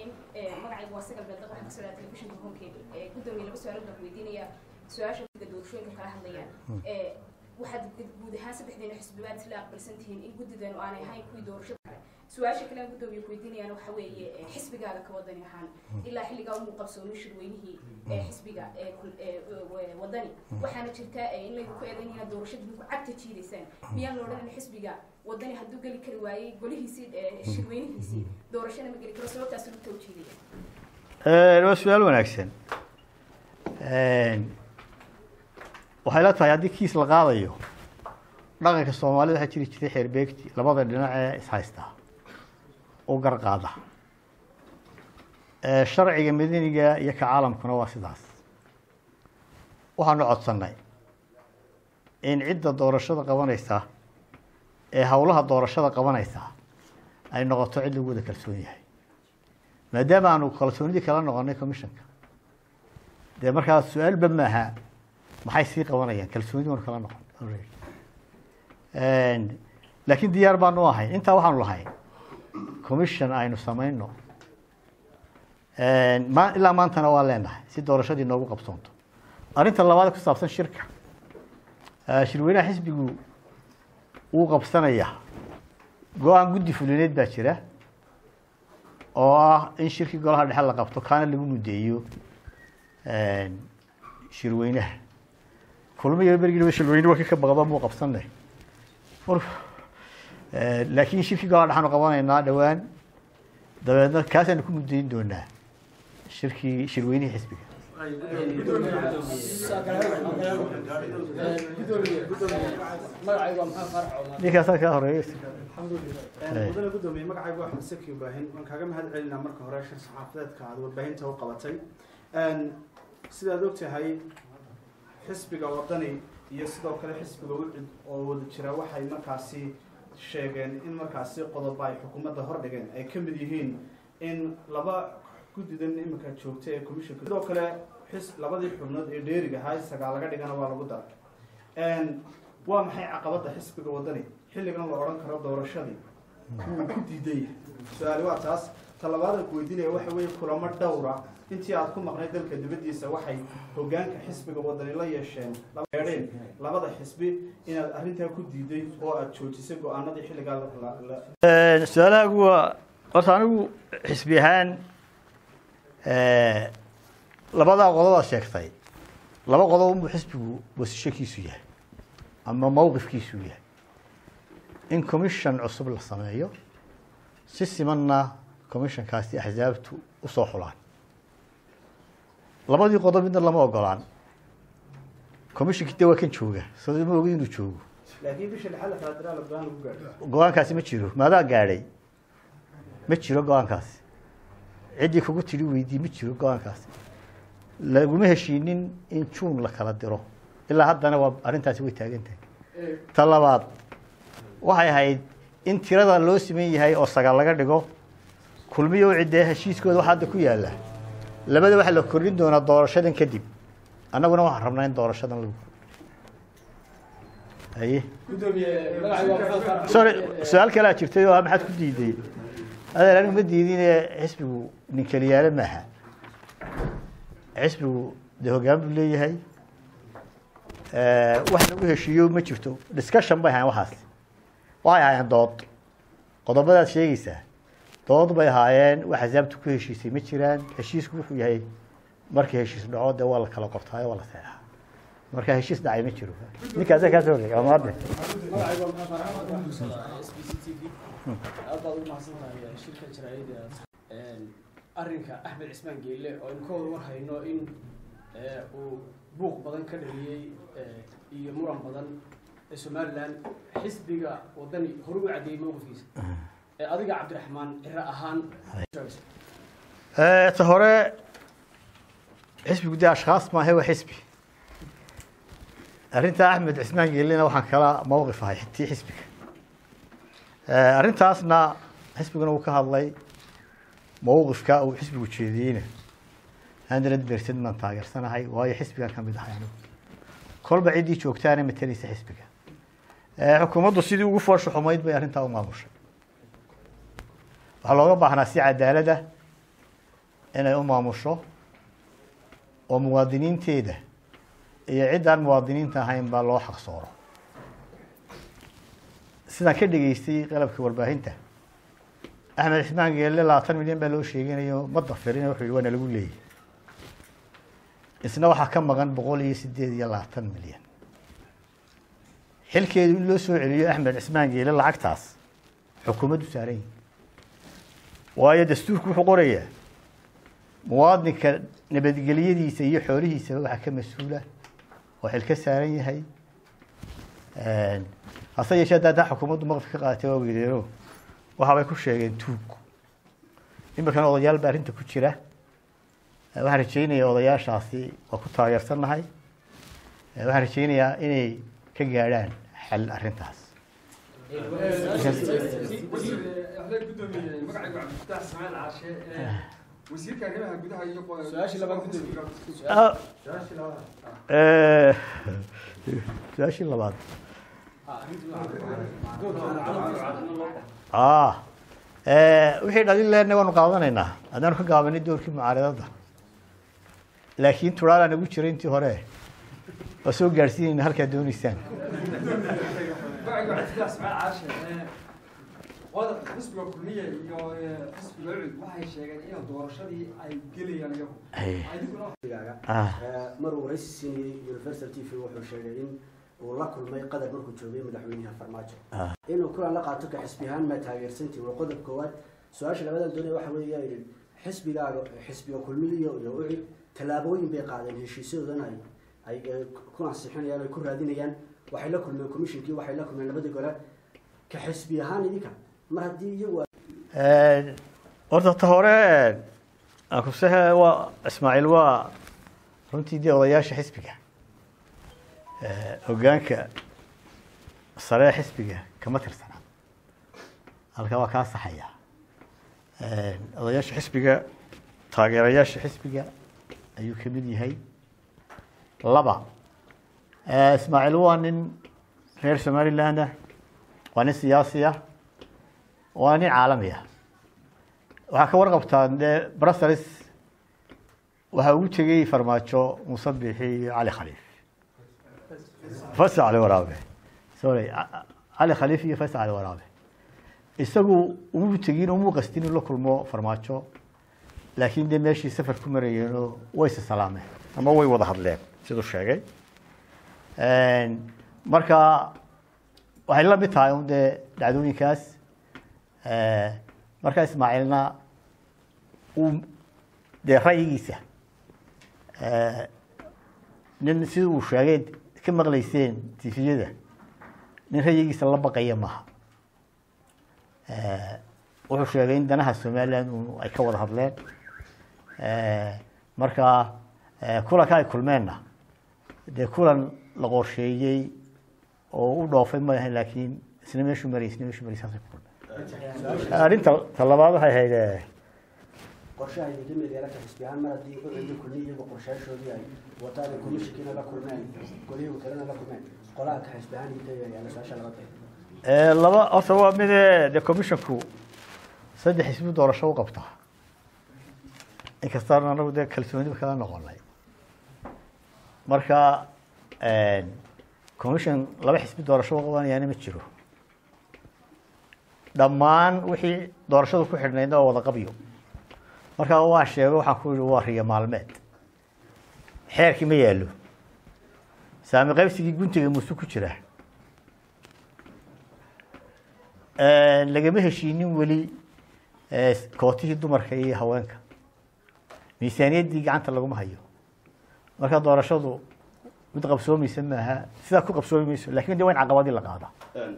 bismiin magacaygu waa sagal beeldaq waxaan kasoo dhaha telefishinka honkeyga gudoomiye laba su-aalood baan ku weydiinayaa su-aasha guddiga doorashooyinka kala hadlayaan waxaad guud ahaan saddexdeena xisbibaad isla aqbalsan tihiin in guddidan aanay ahayn kuwii doorashada kale su-aasha kale aan gudoomiye ku weydiinayaan waxa weeye xisbigaaga ka wadani ahaan ilaa xilligaa umuu qabsoomin shirweynihii xisbiga wadani waxaana jirta in laydinku eedayn inaad doorashada dinku cagta jiidaysaan miyaan la odhanan xisbiga wadani hadduu geli kari waayey golihiisii shirweynihiisii doorashana ma geli karo sababtaas lugta u jiidaya waa su-aal wanaagsan waxay la tahay haddii kiis la qaadayo dhaqanka soomaalida waxaa jiri jiray xeerbeegti labada dhinac ee ishaystaa u garqaada sharciga madaniga iyo ka caalamkuna waa sidaas waxaanu codsannay in cidda doorashada qabanaysa ee howlaha doorashada qabanaysa ay noqoto cid lagu wada kalsoon yahay maadaama aanu kalsoonidii kala noqonay commissionka dee markaa su-aalba maaha maxay sii qabanayaan kalsoonidi baanu kala noqon laakiin diyaar baanu ahay intaa waxaanu lahay commission aynu samayno ma ilaa maantana waa leenahay si doorashadii noogu qabsoonto arrinta labaad ku saabsan shirka shirweynaha xisbigu wuu qabsanaya go-aan guddi fulineed baa jira oo ah in shirkii golaha dhexe la qabto kaana lagu mudeeyo shirweynaha kulmiya bergiiba shirweyne waa ka baqda muu qabsanay laakiin shirkii golaha dhexaanu qabanaynaa dhowaan dabeedna kaasaanu ku mudayn doonaa shirkii shirweynihii xisbiga ninkaasaa kaa horeeya mudane gudoomiye magacaygu axmed saki ibraahin waan kaaga mahad celinaa marka hore shir saxaafadeedka aad warbaahinta u qabatay sidaad ogtahay xisbiga wadani iyo sidoo kale xisbiga wicid oo wada jira waxay markaasi sheegeen in markaasi qodoba ay xukuumadda hordhigeen ay ka mid yihiin in laba guddidan iminka joogta ee commissionka sidoo kale xis labadii xubnood ee dheeriga ahaa isagaa laga dhigana waa lagu daray waa maxay caqabadda xisbiga wadani xilligan la odhan karo doorashadii wuu ku diidan yahay su-aali waa taas talabaada ku weydiinaya waxa weeye kulamo dhowra intii aad ku maqnay dalka dibaddiisa waxay hogaanka xisbiga wadani la yeesheen eedheen labada xisbi inaad arrintaa ku diiday oo aad joojisay go-aanadii xilligaa su-aalahaagu waa horta anigu xisbi ahaan labadaa qodobaad sheegtay laba qodob unbuu xisbigu wasishakiisu yahay ama mawqifkiisu yahay in commission cusub la sameeyo si simanna commissionkaasi axsaabtu usoo xulaan labadii qodob midna lama ogolaan commissionkii de waa kan jooga soo ma ogi inuu joogo laakiin bisha lixaad la kala diraa la go-aan lagu gaadho go-aankaasi ma jiro maadaa gaadhay ma jiro go-aankaasi ciddii kugu tidhi weydii ma jiro go-aankaasi laguma heshiinin in juun la kala diro ilaa haddana waa arrintaasi way taagan tahay ta labaad waxay ahayd in tirada loo siman yahay oo sagaal laga dhigo kulmiyo ciddee heshiiskooda waxa hadda ku yaalla labada waxaa la kordhin doonaa doorashadan kadib annaguna waxaan rabnaa in doorashadan lagu haye sorry su-aal kalea jirtay oo ah maxaad ku diiday adeer anigu ma diidine xisbigu nin keliyaale maaha xisbigu dee hoggaan buu leeyahay wax lagu heshiiyo ma jirto discussion bay ahaayeen waxaas waxay ahaayeen dood qodobadaad sheegaysaa dood bay ahaayeen wax axsaabtu ku heshiisay ma jiraan heshiisku wuxuu yahay markii heshiis dhaco dee waa la kala qortaayo waa la seexaa marka heshiis dhacay ma jiro ninkaasa kaa soo horreey waa maadne aad baad ugu mahadsantahay shirka jaraa'ida arrinka axmed cismaan geelle oo aynu ka wada war hayno in uu buuq badan ka dhaliyey iyo muran badan ee somalilan xisbiga wadani hore u caddeeyey mowqifkiisa adiga cabdiraxmaan ciro ahaan ta hore xisbigu dee ashkhaas maahe waa xisbi arrinta axmed cismaan geelina waxaan kala mawqif ahay tii xisbiga arrintaasna xisbiguna uu ka hadlay mawqifka uu xisbigu jeediyeyna hundred percent baan taageersanahay waayo xisbigan ka mid ahay anigu kolba ciddii joogtaana matalaysa xisbiga xukuumaddu sidii ugu foosha xumayd bay arrintaa u maamushay waxaa looga baahnaa si cadaalada inay u maamusho oo muwaadiniinteeda iyo ciddaan muwaadiniinta ahayn baa loo xaqsooro sidaan ka dhegeystay qalabka warbaahinta axmed cismaan geelle labaatan milyan baa loo sheeganayo ma dafirin wuxuu yihi waa nalagu leeyahy isna waxaa ka maqan boqol iyo sideed iyo labaatan milyan xilkeedu in loo soo celiyo axmed cismaan geele lacagtaas xukuumaddu saaran yihi waayo dastuurku wuxuu qorayaa muwaadinka nabadgelyadiisa iyo xoolihiisaba waxaa ka mas-uula oo xil ka saaran yahay hase yeeshee hadda haddaa xukuumaddu maqdka ka qaadatay waa weydeeno waxaabay ku sheegeen tuug iminkana odayaal baa arrinta ku jira waxaan rajeynayaa odayaashaasi waa ku taageersannahay waxaan rajeynayaa inay ka gaadhaan xal arrintaas wasiirka arrimaha gudaha iyo su-aashii labaad gudoomiye Ah, eh, su-aashii labaad ah eh, wixii dhalin lehna waanu qaadanaynaa haddaanu ka gaabanay doorkii mucaaradada laakiin turaalaa nagu jira intii hore waa soo gaadhsiinayna halkaad dooneysaan qodobka xisbiga kulmiye iyo xisbiga ucud waxay sheegeen in doorashadii ay gelayaan iyagu Ay, adiguna ah, maruu waraysi siinayey universal t v wuxuu sheegay in uu la kulmay qadar markuu joogay madaxweynaha farmaajo ah. inuu kulan la qaato ka xisbi ahaan ma taageersantii waa qodob koowaad su-aasha labadan doonaya waxa weeya yidhi xisbigaaga xisbiga kulmiyo iyo ucid tallaabooyin bay qaadeen heshiisyadoodana ay ay eh, ku ansixinayaan ay ku raadinayaan waxay la kulmeen commissionkii waxay la kulmeen labadii gole ka xisbi ahaan idinka mar haddii iyagu horta ta hore aan kusehe waa ismaaciil waa runtii dee odayaasha xisbiga hoggaanka sare ee xisbiga kama tirsana halkaa waa kaa saxaya odayaasha xisbiga taageerayaasha xisbiga ayuu ka mid yahay laba ismaaciil waa nin reer somaliland ah waa nin siyaasi ah waa nin caalami ah waxaa ka warqabtaan dee brussels waxaa ugu tegey farmaajo muuse bixi iyo cali khaliif faysal cali waraabe sorry Ca- cali khaliif iyo faysal cali waraabe isagu umuu tegin umuu qastin inuu la kulmo farmaajo laakiin dee meeshii safar ku marayeenoo way is salaameen ama way wada hadleen siduu sheegay marka waxay la mid tahay un dee dhacdooyinkaas marka ismaaciilna uu dee ra'yigiisa nin sida uu sheegay ka maqlayseen tifiyada nin ra'yigiisa la baqaya maaha wuxuu sheegay in danaha somaliland un ay ka wada hadleen marka kulanka ay kulmeenna dee kulan la qorsheeyey oo u dhoofay ma ahayn laakiin isna meeshuu marayay isna meeshuu marayay saasay ku kulmeen arrinta ta labaad waxay ahayd eh, qorshaha idinka mid yeela ka xisbi ahaan mar haddii ucid iyo kulmiya iyagu qorshayaashoodii ay wataan ay komishinkiina la kulmeen golihii kalena la kulmeen qolaha ka xisbi ahaan idinka yaala su-aasha labaad Eh, laba horta waa mide de commissionku saddex xisbi doorasho u qabtaa inkastaan anagu dee kalsooniba kala noqonay marka commission laba xisbi doorasho u qabanayaana ma jiro dhammaan wixii doorashadu ku xidhnaydna waa wada qabyo marka waa sheego waxaan ku yihi waa riyo maalmeed xeerkii ma yaallo saami qaybsigii guntiga muuse ku jira lagama heshiinin weli eh, kootihii dumarka iyo haweenka miisaaniyaddii gacanta laguma hayo marka doorashadu mid qabsoomaysa maaha sidaa ku qabsoomi mayso lakin de waa in caqabadii la qaada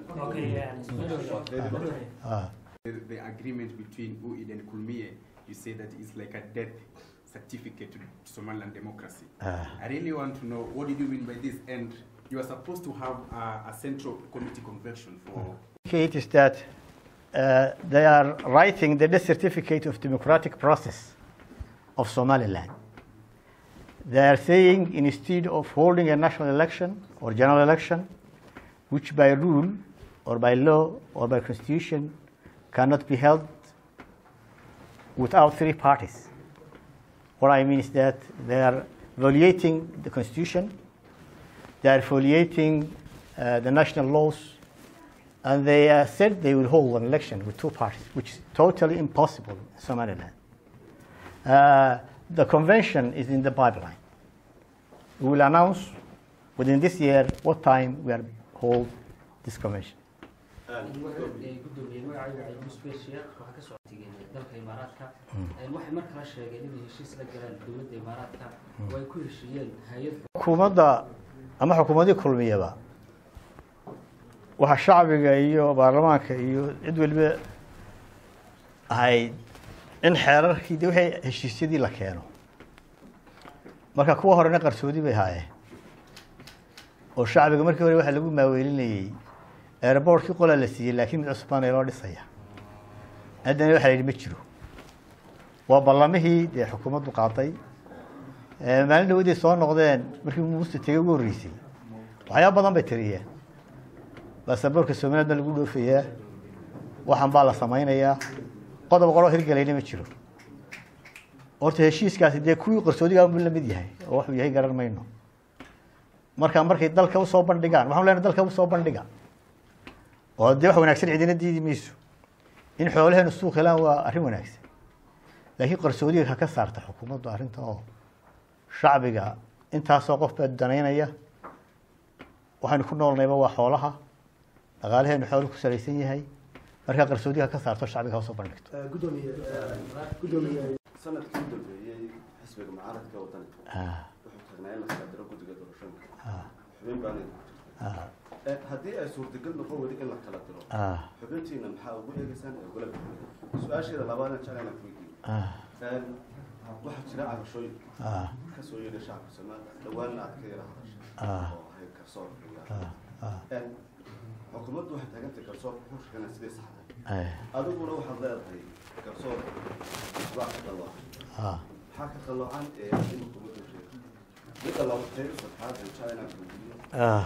Ah. The, the agreement between UID and Kulmiye, you say that it's like a death certificate to Somaliland democracy. Ah. I really want to know what did you mean by this? And you are supposed to have a, a central committee convention for It is that uh, they are writing the death certificate of democratic process of Somaliland. They are saying instead of holding a national election or general election, which by rule or by law or by constitution cannot be held without three parties, What I mean is that they are violating the constitution, they are violating uh, the national laws, and they uh, said they will hold an election with two parties, which is totally impossible in Somaliland. Uh, the convention is in the pipeline. We will announce within this year what time we are hold this convention. gudoomiye magacaygu waa musbe sheekh waxaa ka socotay dalka imaaraadka waxay mar kale sheegeen inay heshiis la galeen dowladda imaaraadka oo ay ku heshiiyeen hay-ad xukuumadda ama xukuumadii kulmiyaba waxaa shacbiga iyo baarlamaanka iyo cid waliba ahayd in xeerarkii de wixii heshiisyadii la keeno marka kuwa horena qarsoodi bay haayeen oo shacbiga markii hore waxaa lagu maaweelinayey airbortkii qolaa la siiyey laakiin mid cusub baana loo dhisaya haddana waxaa la yidhi ma jiro waa ballamihii dee xukuumaddu qaaday maalin dhawaday soo noqdeen markii muuse tegay ugu horreysay waxyaaba badan bay tiriyeen baasaboorka somaliland baa lagu dhoofayaa waxan baa la samaynayaa qodob qoroo hirgelayna ma jiro horta heshiiskaasi dee kuwii qarsoodiga unbu la mid yahay oo waxuu yahay garan mayno marka markay dalka usoo bandhigaan waxaan leenahay dalka usoo bandhiga oo dee wax wanaagsan cidina diidi mayso in xoolaheenu suuq helaan waa arrin wanaagsan laakiin qarsoodiga ha ka saarta xukuumaddu arrinta oo shacbiga intaasoo qof baa danaynaya waxaynu ku noolnayba waa xoolaha dhaqaalaheenu xoolu ku salaysan yahay markaa qarsoodiga ha ka saarto shacbiga ha usoo bandhigto gudoomiye gudoomiye sanadkii u dambeeyey xisbiga mucaaradka waddanka Ah, wuxuu tagnaa in la kala diro guddiga doorashooyinka ah, xubin baana ah, Eh, haddii ay suurtagal noqon weli in la kala diro ah, xubintiina maxaa ugu eegeysaan ee ugula bixin su-aasheeda labaadna jeclayna ku weydiiyo ah, waxaa jira cabashooyin ah, ka soo yeedhay shacabka soomaaliya dhawaanna aad ka yara Ah. hadashay oo ahayd garsoorka iyo ah, ah, Eh, xukuumaddu waxay taagantay garsoorka wuxuu sheeganaa sidii saxda eh, adiguna waxaad leedahay garsoorka isbaa ka qaloocan ah. maxaa ka qaloocan ee in xukuumaddu sheegto midda labatay saddexaad aan jeclayna ku weydiiyo Ah,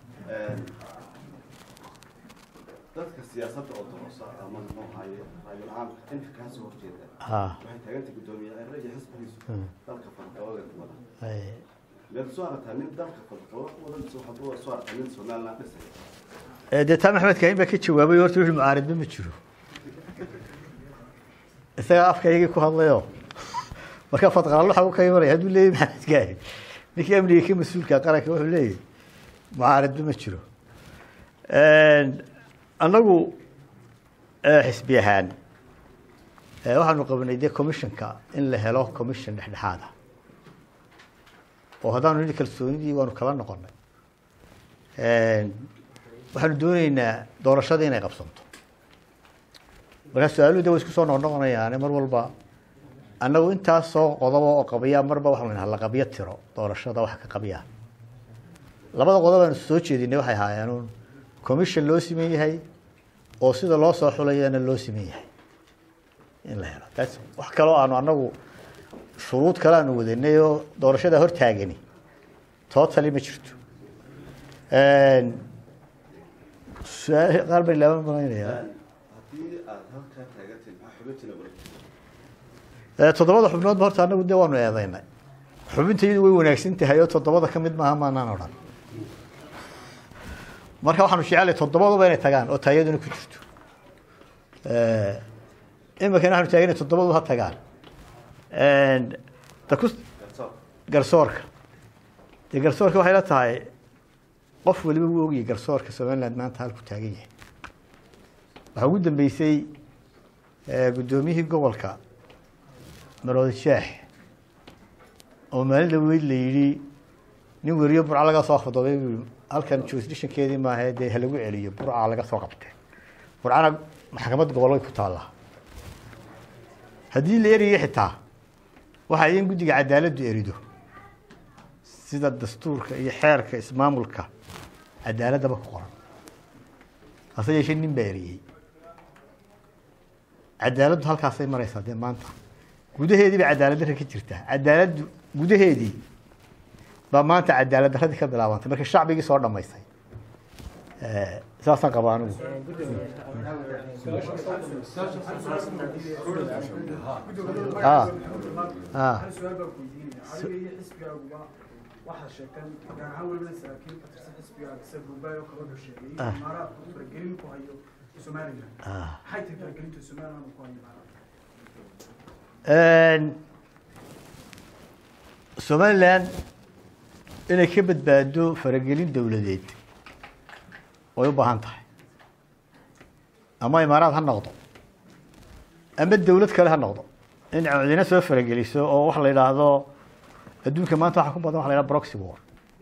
dadka siyaasadda oo doosa ama muxuu ahaye raayul caamka inka kaa soo horjeeda ah, waxay taagantay guddoomiye cere iyo xisbigiisu Hmm. dalka fadqabada ku wada eh, miyaad soo aragtaa nin dalka fadqabo ku wada mise waxaad u soo aragtaa nin somaliland dhisaya eh, dee taa maxamed kaahin baa ka jawaabay horta wixii mucaaridba ma jiro isagaa afkaygii ku hadlayoo marka fadqaalo waxa uu ka imanaya hadduu leeyahy maxamed kaahin ninkii amniga ka mas-uulka qaranka wuxuu leeyahy mucaaridba ma jiro annagu eh, xisbi ahaan eh, waxaanu qabanay dee commissionka in la helo commission dhexdhexaad ah oo haddaanu nini kalsoonidii waanu kala noqonay waxaanu dooneynaa doorashada inay qabsanto markaa su-aaluhu de way isku soo noqnoqonayaane mar walba annagu intaas soo qodoba oo qabiyaa marba waxaanu nahaa la qabyo tiro doorashada waxa ka qabiyaa labada qodob aanu soo jeedinay waxay ahaayeen uun commission loo siman yahay oo sida loo soo xulayana loo siman yahay in la helo That's- wax kaloo aanu annagu shuruud kale aanu wadanay oo doorashada hortaagani totally ma jirto su-aal qaar bay laaban malaynayaa haddii aad halkaa taagantahay maxaa xubintiina ugula jirta Eh, toddobada xubnoodba horta annagu dee waanu eedaynay xubinta iyadu way wanaagsan tahay oo toddobada ka mid maaha maanaan odhan marka waxaanu jecelahay toddobaduba inay tagaan oo taayaduna ku jirto Eh, iminkana waxaanu taaganay toddobaduba ha tagaan ta ku garsoor garsoorka dee garsoorka waxay la tahay qof waliba wuu ogyahay garsoorka somaliland maanta halku taagan yahay waxaa ugu dambeysay eh, guddoomiyihii gobolka maroodi sheex oo maalin dhaweyd la yidhi nin weriyo burca laga soo khadobay buu yidhi, halkan jurisdictionkeedii maaha dee ha lagu celiyo burca laga soo qabtay burcana maxkamad gobol way ku taallaa haddii la eriyo xitaa waxa in guddiga cadaaladdu erido sida dastuurka iyo xeerka ismaamulka cadaaladaba ku qoran hase yeeshee nin baa eriyey cadaaladdu halkaasay maraysaa dee maanta gudaheedii bay cadaalad darra ka jirtaa cadaaladdu gudaheedii baa maanta cadaalad darradii ka bilaabantay marka shacbigii soo dhammaysay Eh, saasaan qabaa anigu ah Ah. hal su-aal baan ku weydiinaya adiga iyo xisbigaaguba waxaad sheegteen gaar ahaan welibana saraakiil ka tirsan xisbigaaga sida buubaay oo kale wuxuu sheegay in Ah. imaaraadku uu faragelin ku hayo somalilan Ah. maxay tahay faragelinta somalilan uu ku hayo imaaraadka somalilan inay ka badbaado faragelin dowladeed way u baahan tahay ama imaaraad ha noqdo ama dowlad kale ha noqdo in codina soo farageliso oo wax la yidhaahdo adduunka maanta waxaa ku badan waxa la yidhahdo proxy war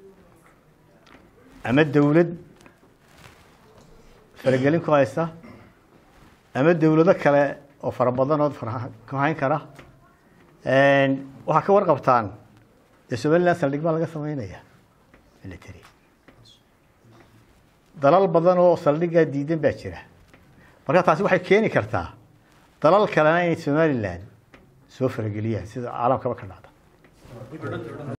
ama dowlad faragelin ku haysta ama dowlado kale oo fara badan oo fara ku hayn kara waxaa ka warqabtaan dee somaliland saldhig baa laga sameynaya military dalal badan oo saldhiggaa diidan baa jira marka taasi waxay keeni kartaa dalal kalena inay somaliland soo farageliyaan sida caalamkaba ka dhacda